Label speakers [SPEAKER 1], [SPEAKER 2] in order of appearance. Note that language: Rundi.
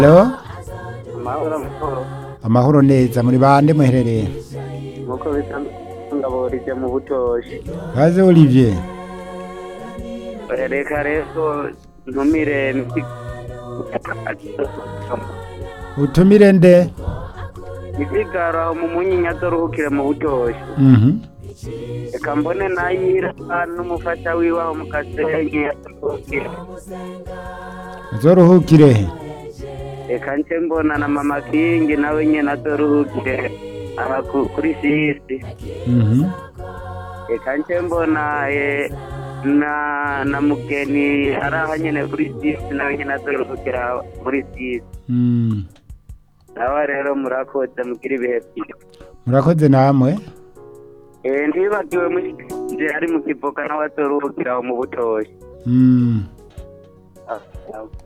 [SPEAKER 1] Halo
[SPEAKER 2] amahoro amahoro
[SPEAKER 1] amahoro neza muri bande muherereye
[SPEAKER 2] nk'uko bisa ngaborije mu butoshi
[SPEAKER 1] baze Olivier
[SPEAKER 2] reka rero ntumire
[SPEAKER 1] utumire nde
[SPEAKER 2] isigara mu munyinya doruhukire mu butoshi
[SPEAKER 1] Mhm.
[SPEAKER 2] reka mbone nayira n'umufasha wiwe aho mu gasenyi
[SPEAKER 1] uzoruhukire he
[SPEAKER 2] reka nce mbona na mama kingi nawe nyene adoruhukire aha ku- kuri sisi
[SPEAKER 1] Mhm.
[SPEAKER 2] reka nce mbona eh, na na mugeni ari aha nyene kuri sisi nawe nyene adoruhukira muri sisi
[SPEAKER 1] Mm.
[SPEAKER 2] nawe rero murakoze mugira ibihe byiza
[SPEAKER 1] murakoze namwe
[SPEAKER 2] Eh, ntibagiwe mushikije ari mu kivoka nawe adoruhukira aho mu butoshi
[SPEAKER 1] Mm.
[SPEAKER 2] Ah, ah.